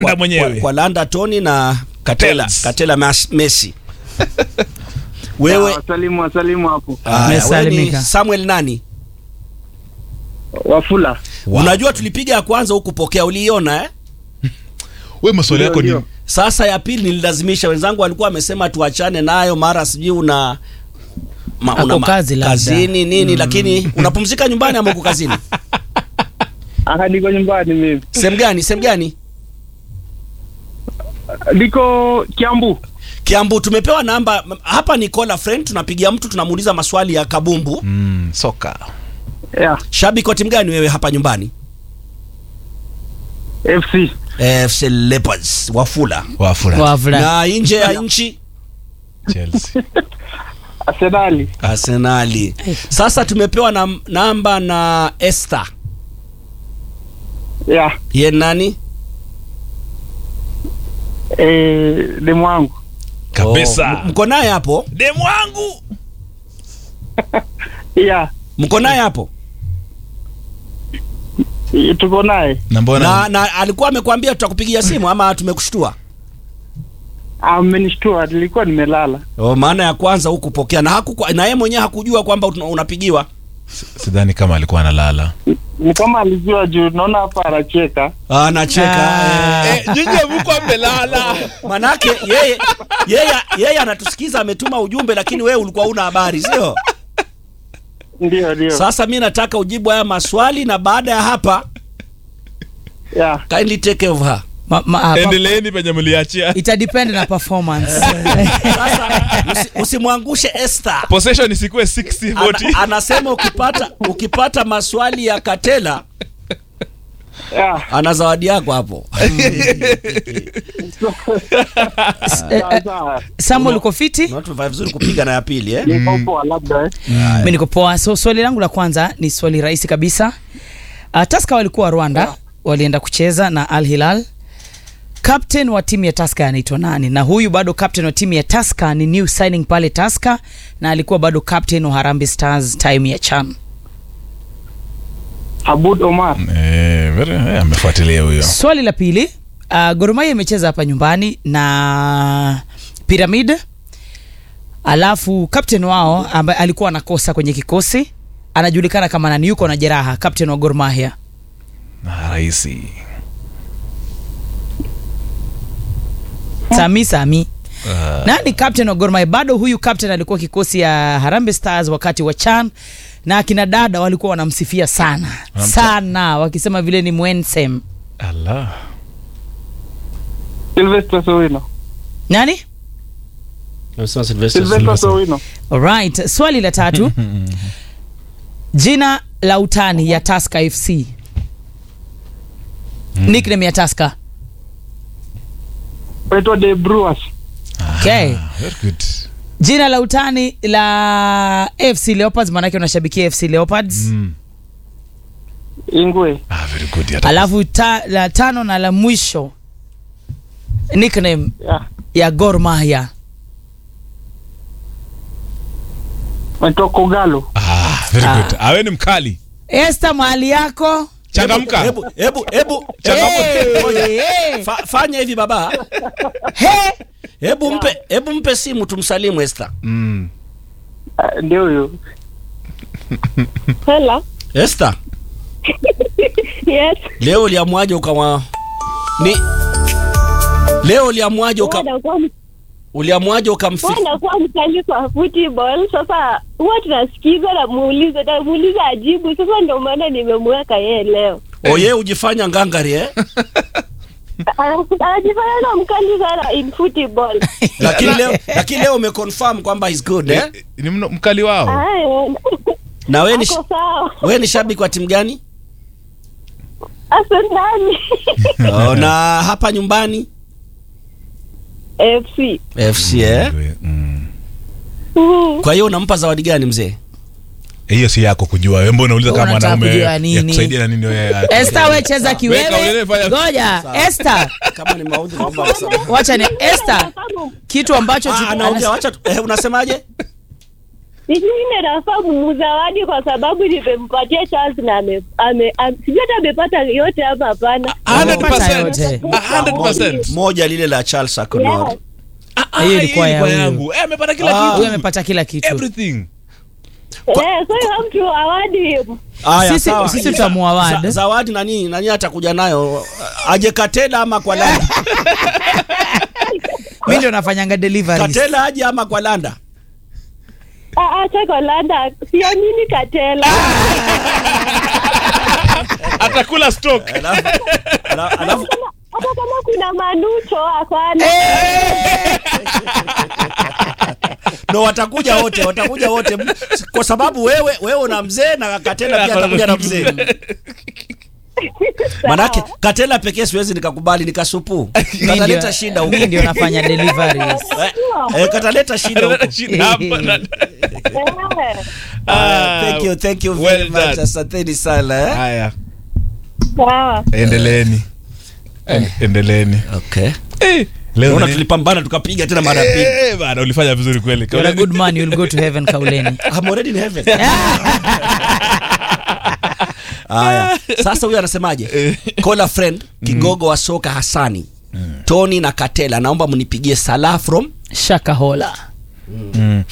kwa, mwenyewe. kwa, kwa Landa Tony na Katela Tels. Katela Mas, Messi. Wewe wasalimu wasalimu hapo Aya, wewe ni Umesalimika. Samuel nani? Wafula. Unajua tulipiga ya kwanza huku pokea, uliiona eh? we maswali yako ni Ndio, Sasa ya pili nililazimisha, wenzangu walikuwa wamesema tuachane nayo, mara sijui una ma, Ako ma- kazi labda. kazini nini, lakini unapumzika nyumbani ama uko kazini? Aka niko nyumbani mimi. Sehemu gani? Sehemu gani? Niko Kiambu. Kiambu. Tumepewa namba hapa, ni call a friend, tunapigia mtu tunamuuliza maswali ya kabumbu. mm, soka Yeah. Shabiki wa timu gani wewe hapa nyumbani? FC. Eh, FC Leopards Wafula. wafura Wavula. Na nje ya nchi Chelsea Arsenali. Arsenali. Sasa tumepewa na, namba na Esther. Yeah. Ye nani? Eh, demu wangu. kabisa Oh, mko naye hapo? demu wangu Yeah. Mko naye hapo? Eh, Tuko naye. na mbona Na, na alikuwa amekwambia tutakupigia simu ama tumekushtua? Amenishtua, nilikuwa nimelala. Oh, maana ya kwanza hukupokea na haku na yeye mwenyewe hakujua kwamba una- unapigiwa. sidhani kama alikuwa analala Ni kama alijua juu naona hapa anacheka. Ah, anacheka. Ah. Eh. nyinyi mko amelala Manake yeye yeye yeye anatusikiza ametuma ujumbe lakini wewe ulikuwa una habari, sio? Ndio, ndio. Sasa mi nataka ujibu haya maswali na baada ya hapa Yeah. kindly take care of her. Ma, ma, ah, pa- endeleeni penye mliachia ita depend na performance. Sasa usi, usimwangushe Esther. possession isikuwe 60 Ana, 40 anasema ukipata ukipata maswali ya Katela Yeah. ana zawadi yako hapo. Sawa, sawa. Samuel uko fiti? Unatuvaa vizuri kupiga na ya pili eh? Niko poa labda eh. Mimi niko poa. So swali langu la kwanza ni swali rahisi kabisa. Uh, Tusker walikuwa Rwanda, walienda kucheza na Al Hilal. Captain wa timu ya Tusker anaitwa nani? Na huyu bado captain wa timu ya Tusker ni new signing pale Tusker na alikuwa bado captain wa Harambee Stars time ya CHAN. Abud Omar. eh very eh, amefuatilia huyo Swali la pili, uh, Gor Mahia imecheza hapa nyumbani na Pyramid. Alafu captain wao ambaye alikuwa anakosa kwenye kikosi anajulikana kama nani, yuko na jeraha, captain wa Gor Mahia. na rahisi Sami Sami. Ah, Nani captain wa Gor Mahia? Bado huyu captain alikuwa kikosi ya Harambee Stars wakati wa CHAN na akina dada walikuwa wanamsifia sana Wanamta- sana, wakisema vile ni mwensem. Allah Sylvester Sowino. Nani? Sylvester Sowino. Alright, swali la tatu. Jina la utani ya Tusker FC. Nickname ya Tusker. Waitwa The Brewers. Okay. Ah, very good Jina la utani la FC Leopards, maanake unashabikia FC Leopards. mm. Ingwe. ah very good hata Alafu ta, la tano na la mwisho nickname Yeah. ya Gor Mahia. Waitwa Kogalo. ah very Ah. good awe ni mkali Esther, mahali yako. changamka Hebu hebu hebu Hey, Ngoja. hey, Fa, fanya hivi baba. hey. Hebu mpe hebu mpe simu tumsalimu Esther. mm. Ah, Ndio huyo. Hello. Esther, Yes. leo uliamwaje ukawa ni Leo uliamwaje uka Wanakuwa uliamwaje ukamfi wanakuwa mkali kwa football. Sasa huwa tunasikiza na muulize na muuliza ajibu. Sasa ndio maana nimemweka yeye leo. Oye ujifanya ngangari eh? Ana- Anajifanya na mkali sana in football. Lakini leo lakini leo umeconfirm kwamba is good eh? Eh, ni mno- mkali wao Haya. Na wewe ni Ako sawa. wewe ni shabiki wa timu gani? Arsenal. Oh, na hapa nyumbani FC. FC eh? Mm. Mm. Kwa hiyo unampa zawadi gani mzee? hiyo si yako kujua wewe mbona unauliza kama Unataka mwanaume kujua ya nini? kusaidia na nini wewe Esther, we cheza Weka kiwewe. ulele, fanya- Ngoja, Esther, Kama ni maudhi naomba msamaha. wacha ni Esther, kitu ambacho Ah, tu- anaongea wacha tu- eh, unasemaje? sijui ile nafaa mumzawadi kwa sababu nimempatia chance na ame, ame, ame, sijui hata amepata yote ama hapana. 100%. yote. 100%. moja lile la Charles Akonor Yes. Ah, ah, Hiyo ilikuwa hii ya huyu. yangu. Eh, amepata kila Ah. huyu kitu. amepata kila kitu Everything. Eh, so you have to award him. Aya, Sisi- sawa. sisi tutamuaward. Za- zawadi nani nani atakuja nayo aje Katela ama kwa Landa mi ndio nafanyanga deliveries Katela aje ama kwa Landa Ah, acha kwa Landa, siamini Katela. Atakula stock. Alafu- ala- alafu Hata kama kuna manucho hapana. no watakuja wote watakuja wote kwa sababu wewe wewe una mzee na Katela pia atakuja na mzee manake Katela pekee siwezi nikakubali nikasupu Mi kataleta ndio- shida huko mi ndio nafanya deliveries Eh, eh, kataleta shida huko Shida hapa na- Eh, Ah, thank you thank you very well much done. asanteni sana eh? Haya, Sawa. endeleeni. Endeleeni. okay Eh, leo Naona nani- tulipambana tukapiga tena mara pili Eh, bana ulifanya vizuri kweli. You're a good man you'll go to heaven kauleni I'm already in heaven. Haya, sasa huyu anasemaje? Call a friend, kigogo wa soka Hasani, Tony na Katela, naomba mnipigie Salah from shakahola Mm.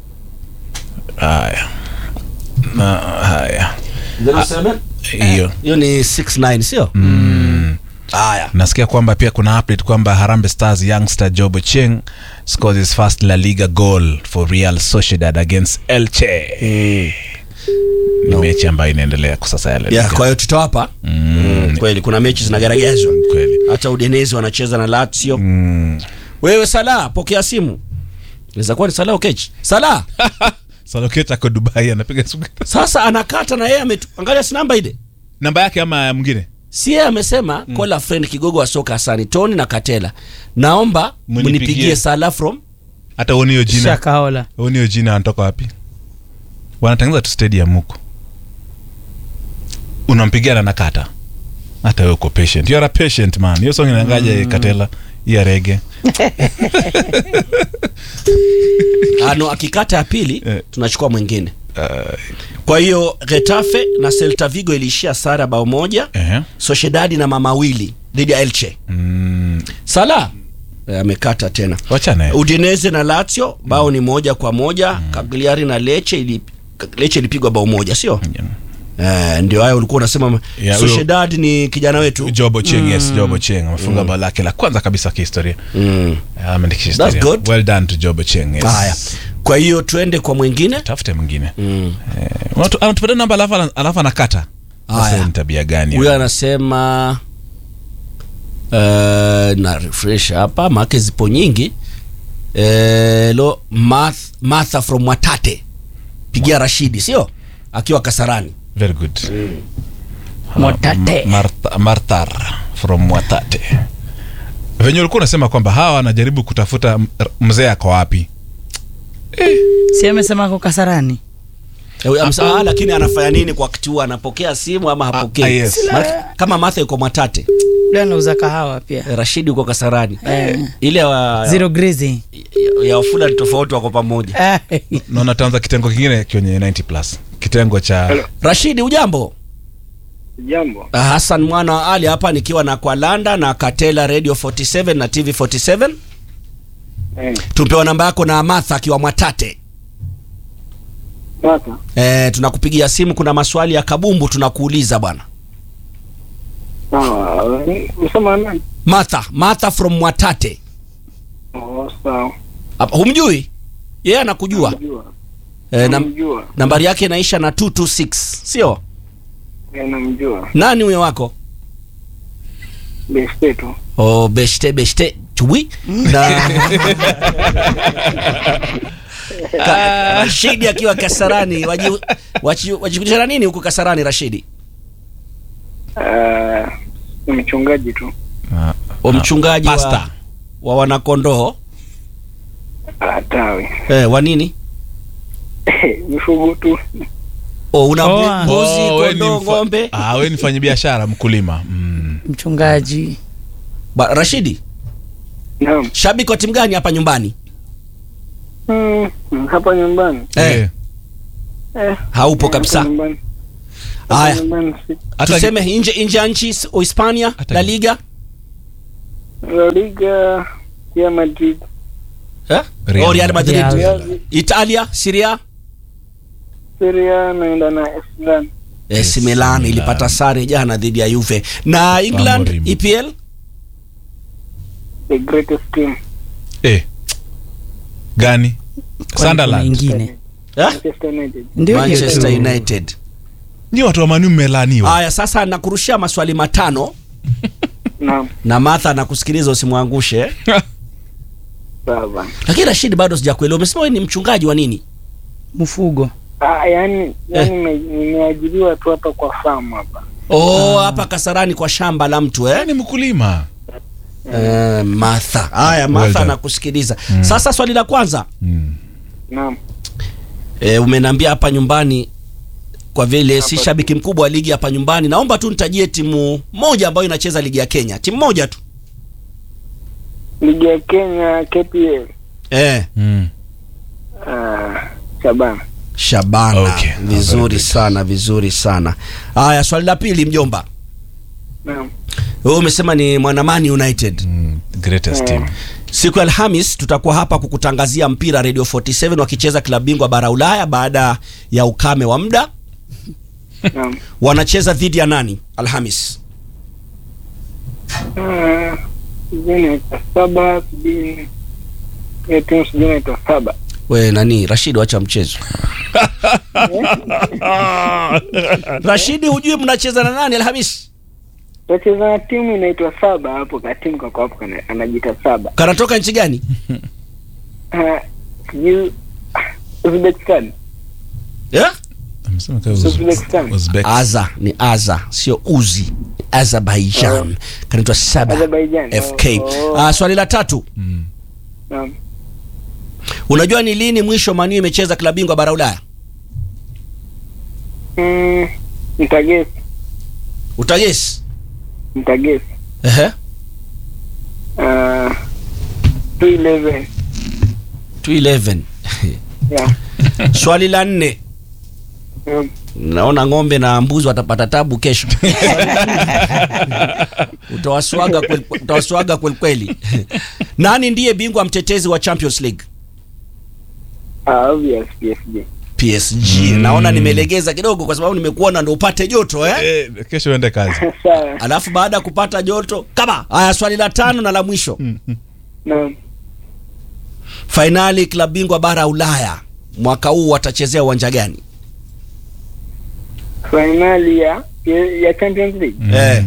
Haya. Na haya. Hiyo. hiyo ni 69 sio? Mm. Haya. nasikia kwamba pia kuna update kwamba Harambee Stars youngster Jobo Cheng scores his first La Liga goal for Real Sociedad against Elche. Ni mechi ambayo inaendelea kwa sasa ya La Yeah, Liga. kwa hiyo tutawapa mm, kweli kuna mechi zinagaragazwa Kweli. hata Udinese wanacheza na Lazio. Mm. Wewe Salah, pokea simu. Inaweza kuwa ni Salah Okechi. Salah, Saloketa kwa Dubai anapiga simu. sasa anakata na yeye ametu. Angalia si namba ile. Namba yake ama ya mwingine? si yeye amesema mm. call a friend kigogo wa soka Hasani Tony na Katela, naomba Munipigie. mnipigie Salah from Hata uoni hiyo jina. shakahola Uoni hiyo jina anatoka wapi? Wanatengeneza tu stadium huko. Unampigia na nakata. Hata wewe uko patient. You are a patient man. Hiyo song inaangaje Katela? Ya rege. ano, akikata ya pili Eh. tunachukua mwingine. Uh, Kwa hiyo Getafe na Celta Vigo iliishia sara bao moja, eh. Sociedad na mamawili dhidi ya Elche. Mm. Salah eh, amekata tena. Wachana. eh. Udinese na Lazio bao ni moja kwa moja. Cagliari na Lecce ili Lecce ilipigwa bao moja, sio? Eh, ndio hayo ulikuwa unasema Yeah, huyo- Sociedad ni kijana wetu. Jobo Cheng, yes, Jobo Cheng amefunga bao lake la kwanza kabisa kihistoria. Mm. Ameandikisha That's historia. good. Well done to Jobo Cheng. Yes. Haya. Kwa hiyo tuende kwa mwingine. Tafute mwingine. Mm. Eh, unatu- anatupatia namba alafu ana- alafu anakata. Haya. Sasa ni tabia gani? Huyo anasema uh, na refresh hapa maake zipo nyingi uh, lo Math, Martha from Watate pigia Rashidi sio akiwa Kasarani Very good. Mwatate. Martha, Marthar from Watate. Venye ulikuwa unasema kwamba hawa wanajaribu kutafuta m- r- mzee ako wapi? si amesema ako kasarani Eh, huyo amesema, "Ah, lakini anafanya nini kwa wakati huu anapokea simu ama hapokei Ah, ah, yes. Maana- kama Martha yuko Mwatate ule anauza kahawa pia eh, Rashidi yuko Kasarani Eh. ile wa, zero grizi ya, ya wafula ni tofauti wako pamoja Naona taanza kitengo kingine kwenye 90 plus. Kitengo cha Rashidi ujambo Jambo. Ah, Hassan mwana wa Ali hapa nikiwa na Kwalanda na Katela Radio 47 na TV 47. Eh, Tumepewa namba yako na Martha akiwa Mwatate. sasa Eh, tunakupigia simu, kuna maswali ya kabumbu tunakuuliza bwana. sawa. Usema nani? Martha, Martha from Mwatate. Oh, sawa. Hapa humjui? Yeye anakujua. Namjua. Eh, nam, Namjua. nambari yake inaisha na 226, sio? Eh, namjua. Nani huyo wako? Beste tu. Oh, beshte beshte chui na Ka, Rashidi akiwa Kasarani waji- waji- wajifundisha na nini huko Kasarani Rashidi? Ah, ni mchungaji tu. Ah, wa mchungaji wa, Pastor. wa wanakondoo Ah, tawi. eh, wa nini? Mifugo tu. Oh, una Oh, mbu- ah. mbuzi, Oh, we ni kondoo, mfa- ng'ombe. Ah, we ni mfanya biashara mkulima. Mm. mchungaji Ba, Rashidi, Naam. shabiki wa timu gani hapa nyumbani? Mm, hapa nyumbani. Eh. Eh. Eh, haupo kabisa nyumbani. haya Nyumbani si- Hata- tuseme nje nje ya nchi s- uhispania Hata- la liga La Liga ya Madrid. eh? Real Oh, Real Madrid Real. Real. italia siria Serie A naenda na AC Milan. AC AC Milan Milan. ilipata sare jana dhidi ya Juve na England Amorim. EPL The greatest team. Eh. Gani? Kwani kuna Sunderland. ingine eh? Manchester United. ndio hiyo Manchester tu. United Ni watu wa Manu mmelaniwa. haya sasa nakurushia maswali matano Naam. na Martha anakusikiliza usimwangushe Sawa. lakini Rashid bado sijakuelewa umesema wewe ni mchungaji wa nini mfugo Ah, yani yani nime- nimeajiriwa tu hapa kwa farm hapa. oh hapa Kasarani kwa shamba la mtu eh? Ni mkulima. Eh, Martha haya Well Martha done. anakusikiliza sasa swali la kwanza Mm. Naam. e, umeniambia hapa nyumbani kwa vile si shabiki mkubwa wa ligi hapa nyumbani naomba tu nitajie timu moja ambayo inacheza ligi ya Kenya timu moja tu Ligi ya Kenya KPL. eh Mm. Ah, Shabana. Shabana Okay. Ah, very vizuri good. sana vizuri sana haya swali la pili mjomba Naam. wewe umesema ni mwanamani United Mm. Greatest Eh. team. siku ya Alhamis tutakuwa hapa kukutangazia mpira Radio 47 wakicheza klabu bingwa bara Ulaya baada ya ukame wa muda Naam. wanacheza dhidi ya nani Alhamis Ah, sijui inaitwa saba, sijui hiyo timu sijui inaitwa saba. we nani Rashid wacha mchezo Rashidi hujui mnacheza na nani Alhamis Wacheza na timu inaitwa saba hapo, ka timu kako hapo kana- anajiita saba. kanatoka nchi gani Ah, Sijui Uzbekistan. yeah? Amesema kama Uzbekistan. Uzbek. Aza ni Aza sio Uzi Azerbaijan kanaitwa Saba Azerbaijan. FK Oh, oh. Ah, swali la tatu Mm. Naam. unajua ni lini mwisho Manu imecheza klabu bingwa bara Ulaya Mm, Mtagesi. utagesi Mtagesi. ehe Ah, 211. 211 Yeah. swali la nne Mm. naona ng'ombe na mbuzi watapata tabu kesho utawaswaga kweli- utawaswaga kweli kweli nani ndiye bingwa mtetezi wa Champions League Ah, obvious PSG. PSG naona nimelegeza kidogo kwa sababu nimekuona ndo upate joto eh? Eh, kesho uende kazi. Sawa. alafu baada ya kupata joto kama haya swali la tano na la mwisho Naam. fainali klabu bingwa bara Ulaya mwaka huu watachezea uwanja gani Finali ya ya Champions League. Mm. Eh.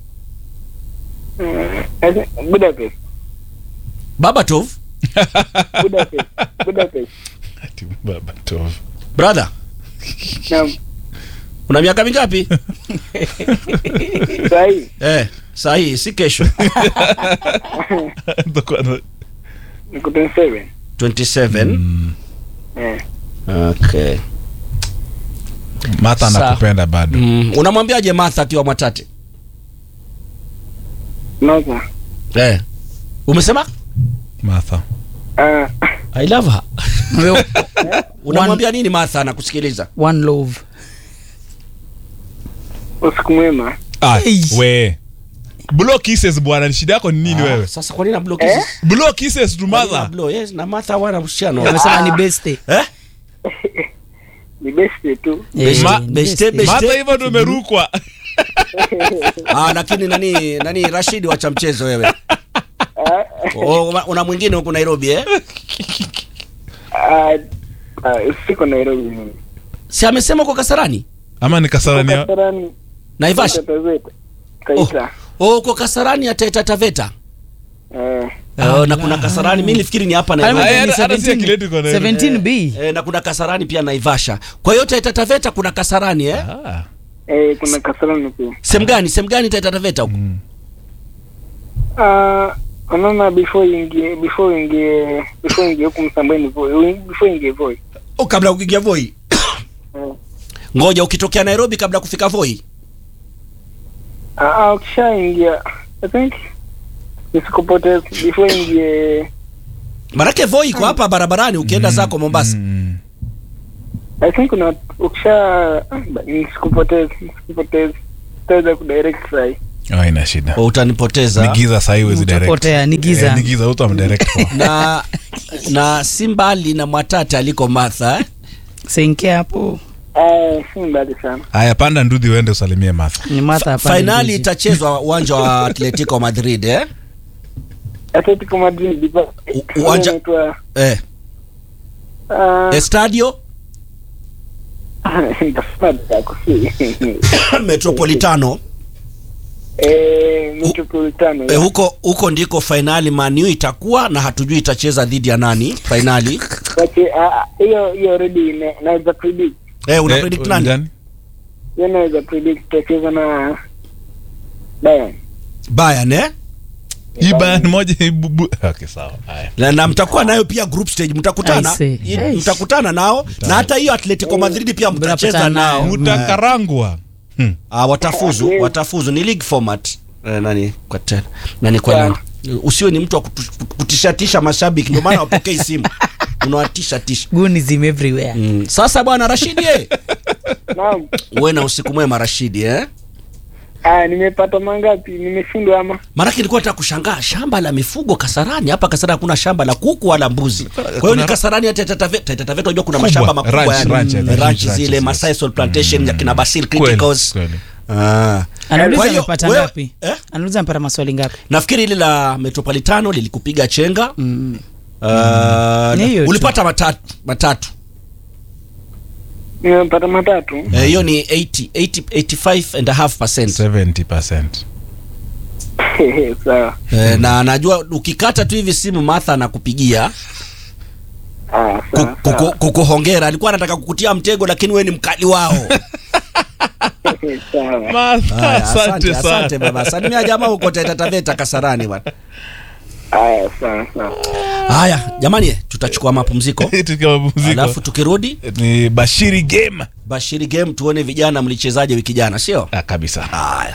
Mm, I think Budapest. Babatov Budapest. Budapest. Ati baba tov. brother Naam. una miaka mingapi Sahi. eh, saa hii si kesho Niko 27. 27 Mm. Eh. okay. Martha Sawa. anakupenda bado. mm. unamwambiaje Martha akiwa Mwatate Noza. eh. umesema Martha. Ah, I love her Wewe, unamwambia nini Martha anakusikiliza one love usiku mwema. Ah, Hey. we. Block kisses bwana, ni shida yako ni nini Ah, wewe? sasa kwa nini na block hizi? Block kisses tu Kwa nini na mother. block? yes na Martha wana uhusiano amesema ni beste eh Ni best tu. Beste, Ma- beste, beste. Martha hivyo ndio umerukwa. ah lakini nani nani Rashid wacha mchezo wewe oh, una- una mwingine huko Nairobi eh Ah, ah, siko Nairobi mimi. si amesema kwa Kasarani Ama ni kasarani. ya- Kasarani. Naivasha Tazeta. Kaita. oh, oh kwa Kasarani ya Taita Taveta Eh. oh, na kuna Kasarani mimi nilifikiri ni hapa Ame- Nairobi Haya, hata- hata si 17 akileti kwa Nairobi. 17b eh, na kuna Kasarani pia Naivasha kwa hiyo Taita Taveta kuna Kasarani eh Ah. Eh, kuna Kasarani pia. sehemu gani sehemu gani Taita Taveta huko Mm. Ah, unaona before ingie before ingie before ingie huku Msambweni Voi, before ingie Voi. oh, kabla ya kuingia Voi Eh. ngoja ukitokea Nairobi kabla ya kufika Voi Ah, ah, ukishaingia I think nisikupoteze before ingie Marake Voi iko hapa barabarani ukienda zako Mombasa Mm. I think una ukisha nisikupoteze nisikupoteze utaweza kudirect sahi Oh, ina shida Kwa utanipoteza ni giza sahii wezi direct Utapotea, ni giza. Eh, ni giza uto amdirect kwa na na si mbali na mwatate aliko Martha eh? senke hapo Ah, si mbali sana haya panda ndudhi uende usalimie Martha ni Martha hapa fainali Ndizi. itachezwa uwanja wa Atletico Madrid eh? Atletico Madrid diva U- uwanja- inaitwa Eh, ah, Estadio nitasema yako si Metropolitano eh Metropolitano eh, huko huko ndiko fainali Manu itakuwa na hatujui itacheza dhidi ya nani fainali Wache, ah, hiyo hiyo already ina- naweza predict eh, una Eh, predict nani? gani? hiyo naweza predict tutacheza na Bayern Bayern eh? hii Bayern moja hii bubu okay sawa haya na, na mtakuwa nayo pia group stage mtakutana I see. I- Yes. mtakutana nao na hata hiyo Atletico Madrid pia mtacheza Mnapatana nao nayo. mutakarangwa Hmm. ah, watafuzu watafuzu ni league format eh, nani kwa tena nani kwa nani usiwe ni mtu wa kutu- kutishatisha mashabiki ndio maana wapokei simu unawatisha tisha Gunism everywhere mm. sasa bwana Rashidi eh naam uwe na usiku mwema Rashidi eh ah nimepata mangapi nimeshindwa ama Maanake nilikuwa nataka kushangaa shamba la mifugo Kasarani. Hapa Kasarani hakuna shamba la kuku wala mbuzi. Kwa hiyo ni kuna- Kasarani hata Taita Taveta. Taita Taveta unajua kuna Kubwa, mashamba makubwa ranch, yani. ranch, Mm, ranch, ranch ranch, zile yes. Masai Soul Plantation ya kina Basil Kweli, Criticals. kweli. Ah. anauliza Kwa hiyo, amepata wewe- ngapi eh? anauliza amepata maswali ngapi Nafikiri hili la Metropolitano lilikupiga chenga. mm. Ah, Ni hiyo tu. ulipata matatu matatu. nimepata matatu Eh, hiyo ni 80 80 85 and a half percent. 70% sawa Eh, na najua ukikata tu hivi simu Martha anakupigia ah ku- sawa kuku- sawa kukuhongera. Alikuwa anataka kukutia mtego lakini wewe ni mkali wao. sawa Haya, asante asante sana baba. Salimia jamaa huko Taita Taveta Kasarani bwana. haya sawa sawa Haya jamani, tutachukua mapumziko tukiwa mapumziko alafu tukirudi ni bashiri game Bashiri game tuone vijana mlichezaje wiki jana, sio? ah, kabisa Haya.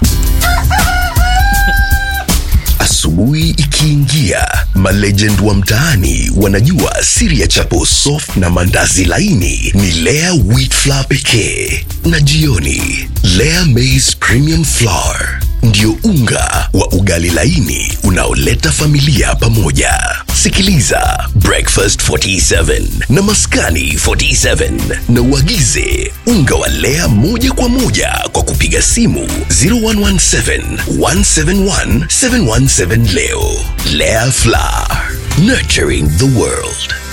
Asubuhi ikiingia, malegend wa mtaani wanajua siri ya chapo soft na mandazi laini ni Lea wheat flour pekee, na jioni Lea maize premium flour ndio unga wa ugali laini unaoleta familia pamoja. Sikiliza Breakfast 47 na Maskani 47 na uagize unga wa Lea moja kwa moja kwa kupiga simu 0117 171 717 leo. Lea Flour, nurturing the world.